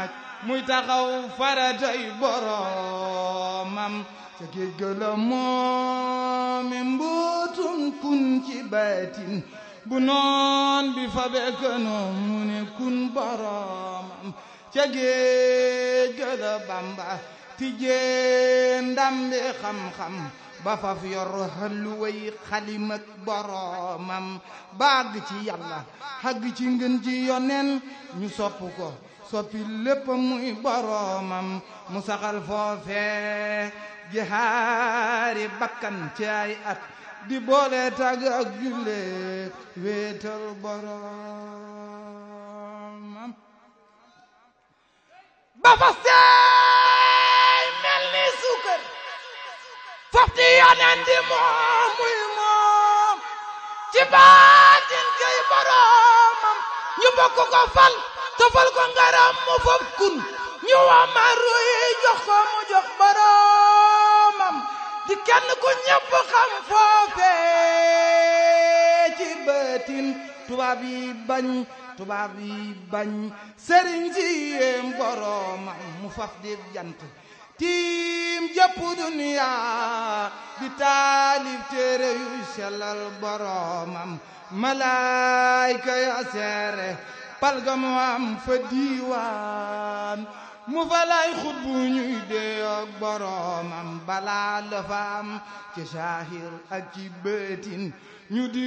naaj muy taxaw faratay boromam ca géej ga la moomi mbootum kun ci baatin bu noon bi fa bekkanoom mu ne kun boromam ca géej ga la bamba tijjee ndambi xam-xam ba faf yor xalluway xalim ak boromam baag ci yàlla xagg ci ngën ji yonen ñu sopp ko soppi lépp muy boromam mu saxal foofe jihaari bakkan ci ay at di boole tàgg ak julle wéetal boromam ba fa seey mel ni suukar faf di yonen di moom muy moom ci baatin kay boromam ñu bokk ko fal tofal ko ngaram mu fop kun ñu wamaru yi jox ko mu jox boromam di kenn ku ñëpp xam foofe ci baatin tubaab yi bañ tubaab yi bañ sëriñ si yéem boromam mu faf di jant tiim jëpp duniya di taalif téere yu sellal boromam malaayka ya seere palga mu am fa diiwaan mu fa lay xut bu ñuy dee ak boromam balaa la fa am ci saahir ak ci bëtin ñu di